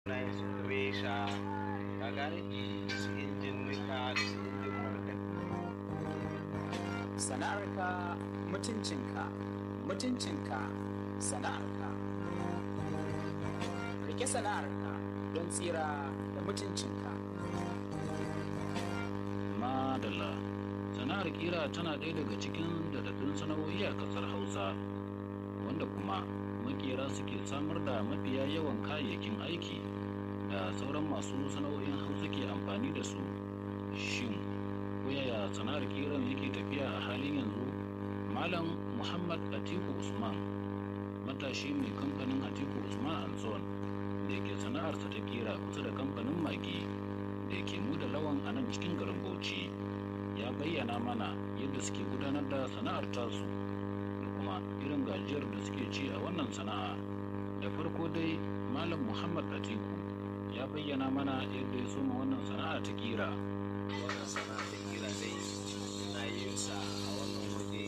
na yin su resha ka gane su injin nika da su injin markaɗe sana'arka mutuncinka mutuncinka sana'arka rike sana'arka don tsira da mutuncinka madalla sana'ar kira tana ɗaya daga cikin dadaddun sana'o'i a ƙasar hausa wanda kuma makera suke samar da mafiya yawan kayayyakin aiki da sauran masu sana'o'in hausa ke amfani da su shin yaya sana'ar kiran yake tafiya a halin yanzu malam muhammad atiku usman matashi mai kamfanin atiku usman anson da ke sana'arsa ta kira kusa da kamfanin magi da ke mu da lawan a nan cikin garin bauchi ya bayyana mana yadda suke gudanar da sana'ar tasu da kuma irin gajiyar da suke ci a wannan sana'a da farko dai malam muhammad atiku ya bayyana mana yadda ya soma wannan sana'a ta kira wannan sana'a ta kira dai na yin sa a wannan waje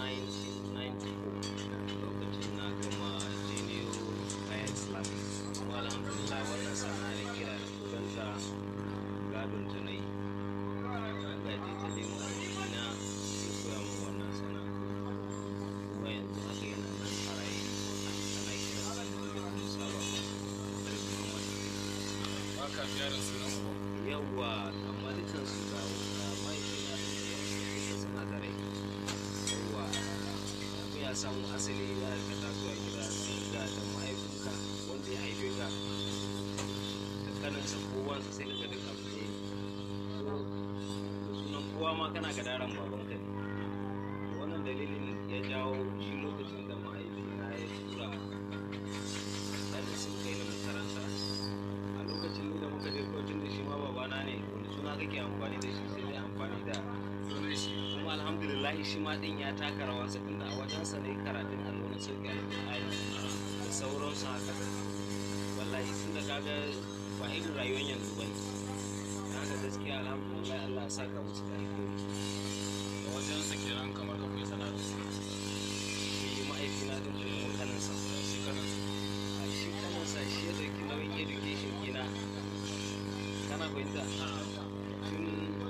1994 lokacin na gama junior high islamic kuma alhamdulillah wannan sana'a da kira da kudanta gadon ta na yi na gaji ta nemo a jikina ya koya min wannan sana'a kuma yanzu haka yana nan a raye ana kira sa Muhammad Musa Baba daga Muhammad baka ziyarar sunan mu yawwa amma dukkan su ga mahaifina da duka suna da rai yawwa abu ya samu asali ya ka taso a gida sai ga da mahaifinka wanda ya haife ka da kaninsa ko wansa sai ka ga duka abu ne so da sunan kowa ma kana ga daren babanka ne wannan dalilin ya jawo shi lokacin da mahaifina ya tura ɗan sun kai ni makaranta a lokacin ne da muka je kotun da shi ma babana ne wani suna kake amfani da shi sai dai amfani da sunan shi kuma alhamdulillah shi ma din ya taka rawansa tunda a wajensa ne karatun allo na sauki alƙur'ani da sauransu haka wallahi tun da kaga ba irin rayuwar yanzu ba ne haka gaskiya alhamdulillah Allah ya saka musu da alheri a wajen sa kenan kamar ka koyi sana'ar shi ma'aikina din da kuma kaninsa shi kanan a shi kaninsa shi ya dauki nauyin education gina kana fahimta tun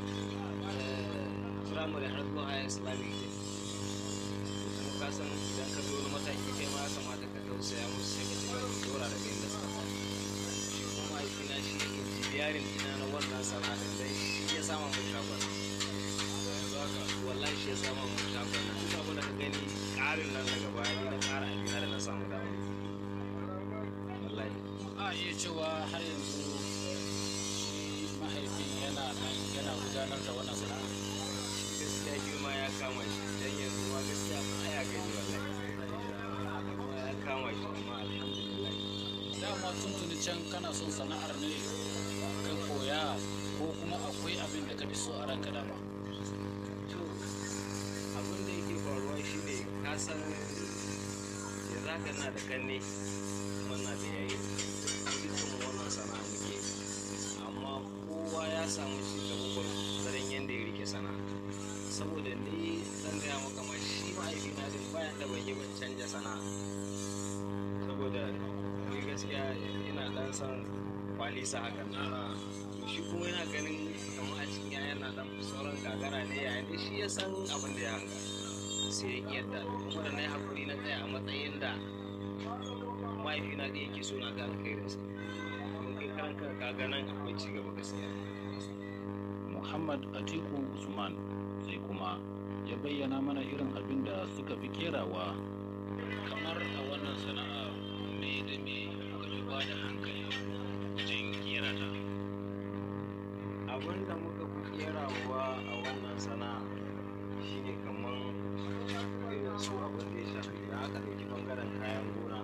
firamare har zuwa higher islamic ne kuma ka san idan ka zo wani mataki kai ma ya kamata ka tausaya musu sai ka ci gaba da dora daga inda suka fara shi kuma mahaifina shi injiniyarin ina na wannan sana'a dan shi ya sama mun shagon yanzu haka wallahi shi ya sama mun shagon nan duk abin da ka gani ƙarin nan daga baya ni na ƙara abina da na samu dama wallahi a iya cewa har yanzu shi mahaifin yana nan yana gudanar da wannan sana'a gaskiya girma ya kama shi dan yanzu ma gaskiya ma ya gani wallahi girma ya kama shi amma alhamdulillah dama tuntuni can kana son sana'ar ne ka koya ko kuma akwai abin da ka fi so a ranka dama to abin da yake faruwa shi ne ka san ya za ka na da kanne kuma na da yayi dukkan mu wannan sana'a muke amma kowa ya samu ci gaba gwargwadon yadda ya rike sana'a saboda ni zan gaya maka ma shi ma'aikina din bayan da ban yi ban canja sana'a saboda ni gaskiya ina dan son kwalisa hakan na shi kuma yana ganin kamar a cikin yayan na dan sauran gagara ne yayin da shi ya san abin da ya hanga sai ya yadda kuma da na yi hakuri na tsaya a matsayin da mahaifina da yake so na ga alkhairinsa mun kai karan kan ka ga nan akwai ci gaba gaskiya muhammad atiku usman sai kuma ya bayyana mana irin abin da suka fi kerawa kamar a wannan sana'a me da me kuka fi ba da hankali wajen kera ta abin da muka fi kerawa a wannan sana'a shine kamar irin su abin da ya shafi idan aka ɗauki bangaren kayan gona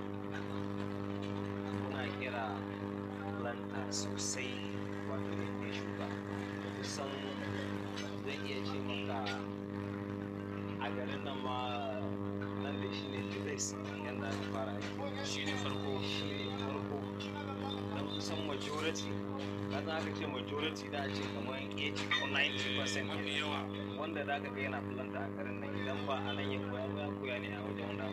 muna kira lanta sosai wato inda ya shuka kusan zan iya ce maka a garin nan ma nan da shi ne tudex yadda aka fara aiki shi ne farko shi ne farko don kusan majority kaza aka ce majority da a ce kamar 80 ko 90 percent mafi yawa wanda da aka ga yana fulanta a garin nan idan ba a nan ya koya ba ya koya ne a wajen wanda